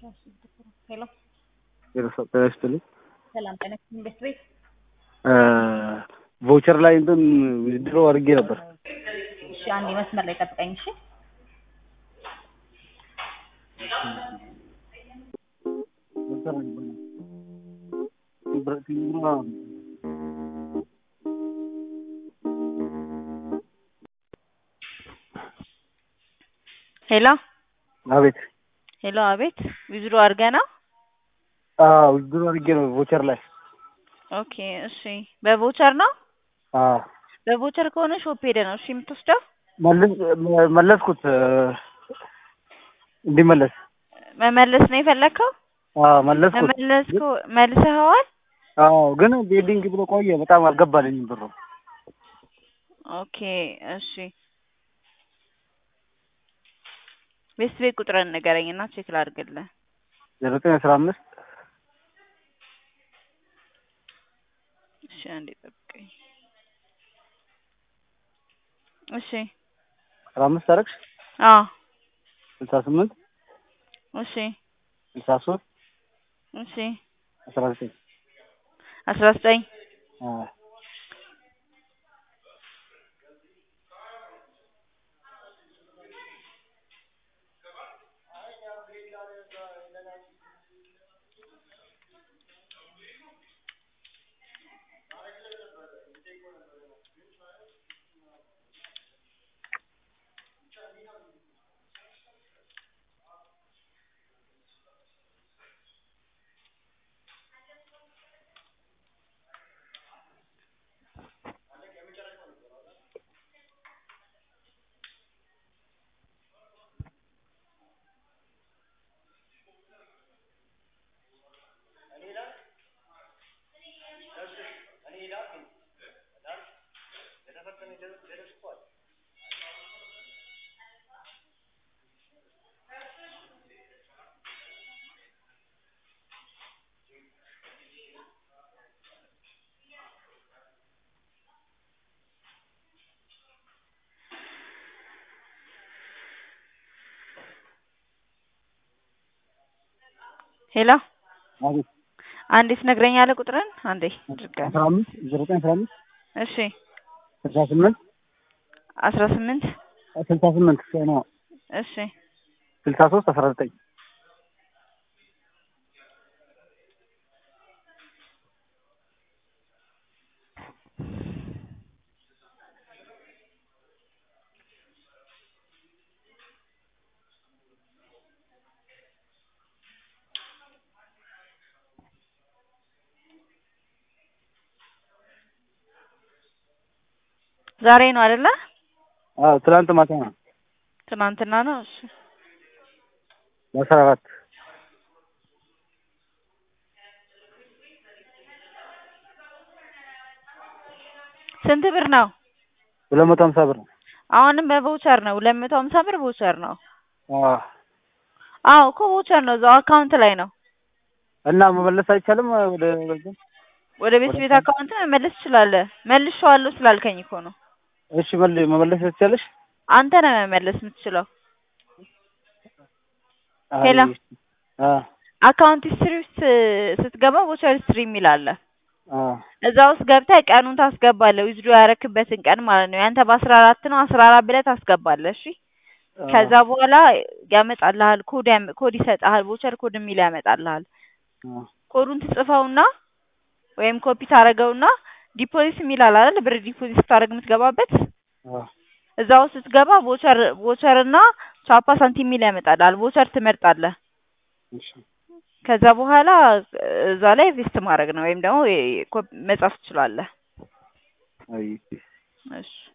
ሄሎ ጤና ይስጥልኝ። ሰላም ጤና ይስጥልኝ። ቤት ቤት ቮቸር ላይ እንትን ድሮ አድርጌ ነበር። እሺ፣ አንዴ መስመር ላይ ጠብቀኝ። እሺ ሄሎ አቤት። ሄሎ፣ አቤት። ዊዝድሮ አድርገህ ነው? አዎ ድሮ አድርጌ ነው ቮቸር ላይ። ኦኬ፣ እሺ። በቮቸር ነው? አዎ በቮቸር ከሆነ ሾፕ ሄደህ ነው እሺ የምትወስደው? መልስ- መለስኩት እንዲመለስ። መመለስ ነው የፈለግከው? አዎ መለስኩት። መመለስ ከሆ- መልሰኸዋል? አዎ ግን ቤዲንግ ብሎ ቆየ። በጣም አልገባልኝም ብሩ። ኦኬ፣ እሺ። ቤት ቤት ቁጥርን ንገረኝና ቼክ ላድርግልህ። ዘጠኝ አስራ አምስት እሺ፣ አንዴ ጠብቀኝ። እሺ፣ አስራ አምስት አረግሽ አዎ፣ ስልሳ ስምንት እሺ፣ ስልሳ ሶስት እሺ። አስራ ዘጠኝ አስራ ዘጠኝ አዎ ሄሎ፣ አቤት። አንዴ ትነግረኛለህ ቁጥርን? አንዴ ድጋሚ። አስራ አምስት ዘጠኝ አስራ አምስት እሺ፣ ስልሳ ስምንት አስራ ስምንት ስልሳ ስምንት ነው እሺ፣ ስልሳ ሶስት አስራ ዘጠኝ ዛሬ ነው አይደለ? አዎ ትናንት ማታ ነው ትናንትና ነው። እሺ፣ በአስራ አራት ስንት ብር ነው? ሁለት መቶ ሀምሳ ብር ነው። አሁንም በቮቸር ነው። ሁለት መቶ ሀምሳ ብር ቮቸር ነው። አዎ አዎ እኮ ቮቸር ነው። እዛው አካውንት ላይ ነው። እና መመለስ አይቻልም ወደ ወደ ቤት ቤት አካውንት መመለስ ትችላለህ። መልሼዋለሁ ስላልከኝ እኮ ነው። እሺ መል መመለስ ትችላለሽ? አንተ ነህ መመለስ የምትችለው። ሄሎ። አ አካውንት ሂስትሪ ውስጥ ስትገባ ቮቸር ሂስትሪ የሚል አለ። አ እዛ ውስጥ ገብተህ ቀኑን ታስገባለህ። ዊዝድሮ ያረክበትን ቀን ማለት ነው። ያንተ በአስራ አራት ነው። አስራ አራት ብለህ ታስገባለህ። እሺ ከዛ በኋላ ያመጣልሃል። ኮድ ያመ- ኮድ ይሰጥሃል። ቮቸር ኮድ የሚል ያመጣልሃል። አ ኮዱን ትጽፈውና ወይም ኮፒ ታደርገውና ዲፖዚት የሚል አለ አይደል? ብር ዲፖዚት ስታደርግ የምትገባበት አ እዛ ውስጥ ስትገባ ቮቸር ቮቸር እና ቻፓ ሳንቲም የሚል ያመጣልሃል። ቮቸር ትመርጣለህ። እሺ ከዛ በኋላ እዛ ላይ ቬስት ማድረግ ነው ወይም ደግሞ የ- ኮ- መጻፍ ትችላለህ። አይ እሺ